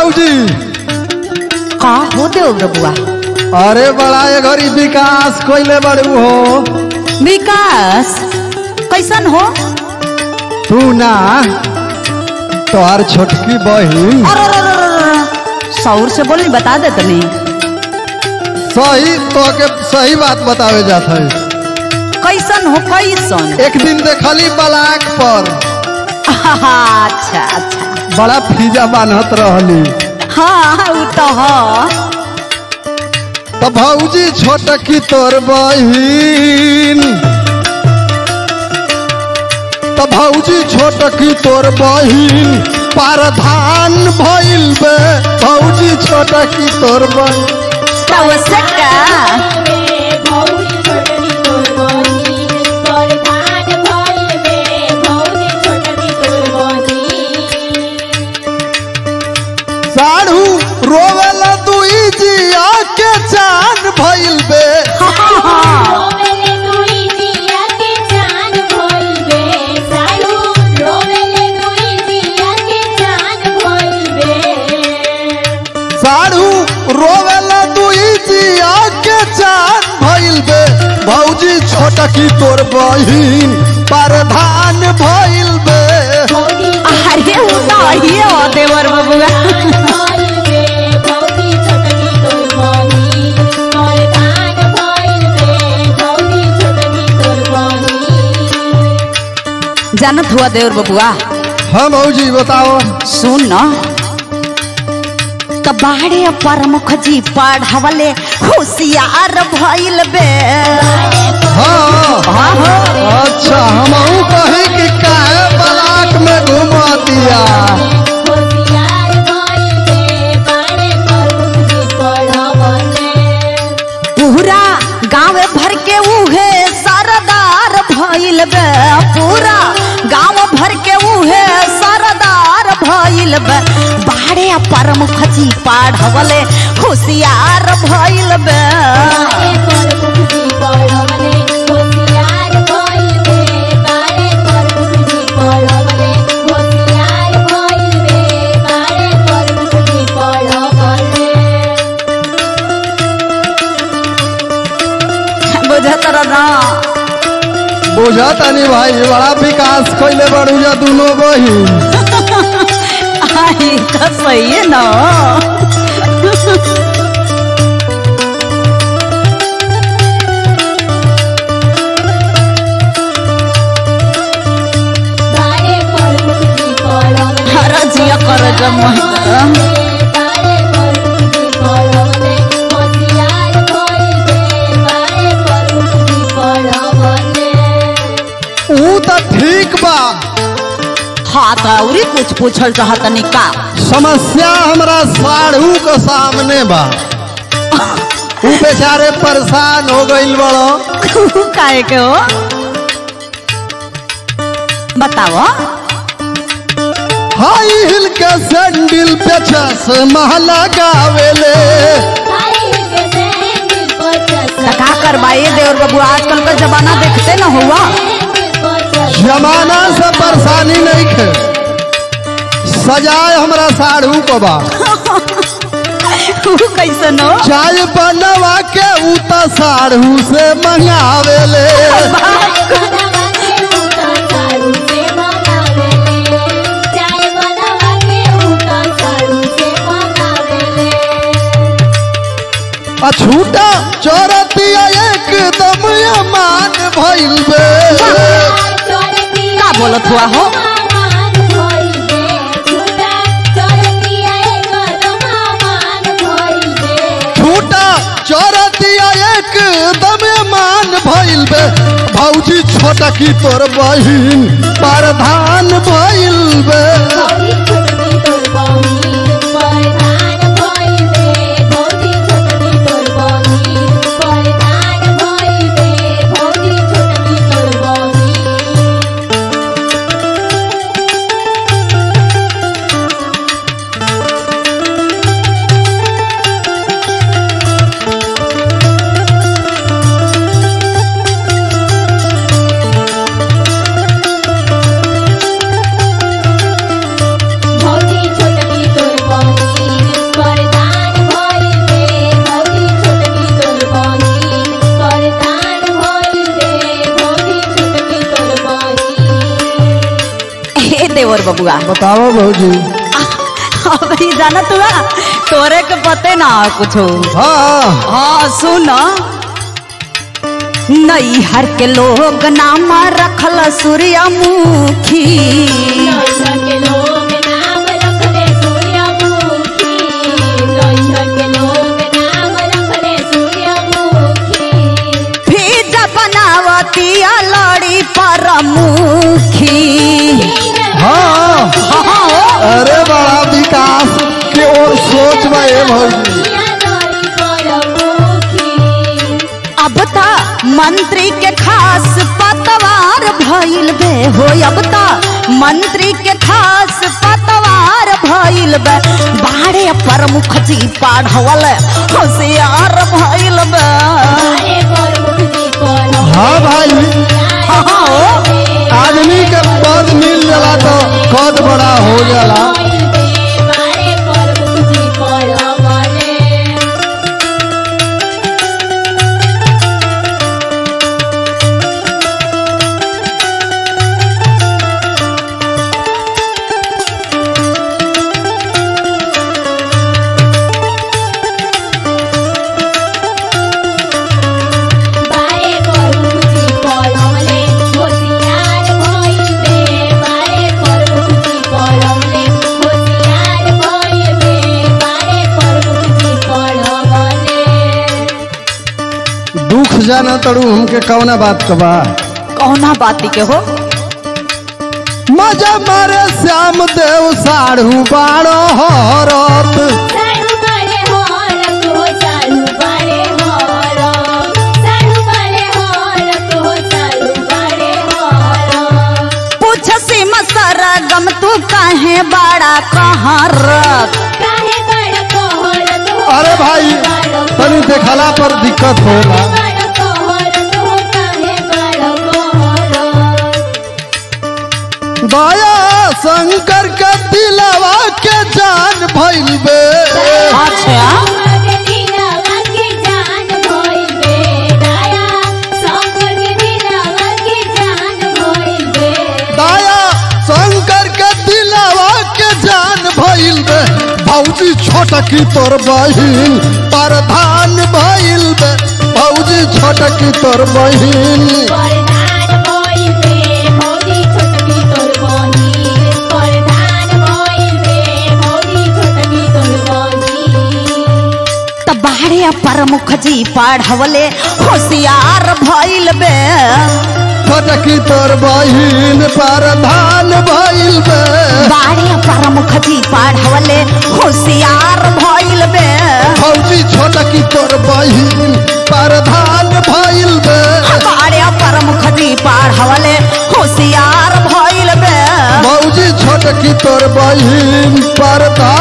भौजी का हो देव बबुआ अरे बड़ा ये घड़ी विकास कोइले बड़ू हो विकास कैसन हो तू ना तोहार छोटकी बहिन अरे अरे, अरे, अरे, अरे, सौर से बोली बता दे तनी सही तो के सही बात बतावे जात है कैसन हो कैसन एक दिन देखली बलाक पर अच्छा अच्छा बड़ा फीजा बान्हत रहली हाँ उ तो ह तो भौजी छोटकी तोर बहिन तो भौजी छोटकी तोर बहिन पारधान भइल बे भौजी छोटकी तोर बहिन तब से का साढ़ू रोवेल दुई जिया के चान भइल बे साढ़ू रोवेल दुई जिया के चान भइल बे भौजी छोटकी तोर बहिन पारधान भइल बे अरे उ तो ही हो देवर बबुआ जानत हुआ देवर बबुआ हाँ भौजी बताओ सुन न त बाड़े प्रमुख जी पढ़वले होशियार भइल बे हाँ हाँ हो अच्छा हमहू कही कि काहे बलाक में घुमा दिया पूरा गांव भर के उहे सरदार भइल बे पूरा गांव भर के उहे सरदार भइल बे बाड़े प्रमुख जी पढ़वले होशियार भइल बे बुझत ना बुझा तनी भाई बड़ा विकास कैले बड़ू जा दोनों बहिन आई तो सही है ना हर जिया कर जम ऊ तो ठीक बा हाँ तो औरी कुछ पूछल चाहत का समस्या हमरा साढ़ू के सामने बा ऊ बेचारे परेशान हो गइल बड़ो काहे के हो बताओ हाई हिल के सैंडल पे से महला गावेले तो का करवाइए देवर बाबू आजकल का जमाना देखते न हुआ जमाना से परेशानी नहीं खे सजाए हमरा साढ़ू को बा उ कैसन हो चाय बनवा के ऊ तो साढ़ू से मंगावेले अछूटा चोरतिया एकदम अमान भइल बे का बोलत हुआ हो छूटा चोरतिया एकदम अमान भइल बे भौजी छोटा की तोर बहिन प्रधान भइल बे देवर बबुआ बताओ भौजी अब ही जाना तुआ तोरे के पते ना कुछ हाँ हाँ सुन नैहर के लोग नाम रखल सूर्यमुखी के लोग नाम रखले सूर्यमुखी के लोग नाम रखले सूर्यमुखी फिज बनावती लड़ी पर मुखी हाँ अरे बड़ा विकास की ओर सोच में ये भौजी अब ता मंत्री के खास पतवार भइल बे हो अब ता मंत्री के खास पतवार भइल बे बाड़े प्रमुख जी पढ़वल होशियार भइल बे हाँ भाई आदमी के पद मिल जाला तो कद बड़ा हो जाला दुख जाना तड़ू हमके कौना बात का बा कौना बाती के हो मजा मारे श्याम देव साढ़ू बाड़ो हरत पूछ सिम सरगम तू काहे बड़ा कहरत अरे भाई तनी देखला पर दिक्कत होला दया शंकर के दिलवा के जान भइल बे अच्छा दया शंकर के दिलवा के जान भइल बे भौजी छोटकी तोर बहिन प्रधान भइल बे भौजी छोटकी तोर बहिन त बाड़े प्रमुख जी पढ़वले होशियार भइल बे छोटकी तोर बहिन प्रधान भइल बे बाड़े प्रमुख जी पढ़वले होशियार भइल बे भौजी छोटकी तोर बहिन प्रधान भइल बे बाड़े प्रमुख जी पढ़वले होशियार भइल बे भौजी छोटकी तोर बहिन प्रधान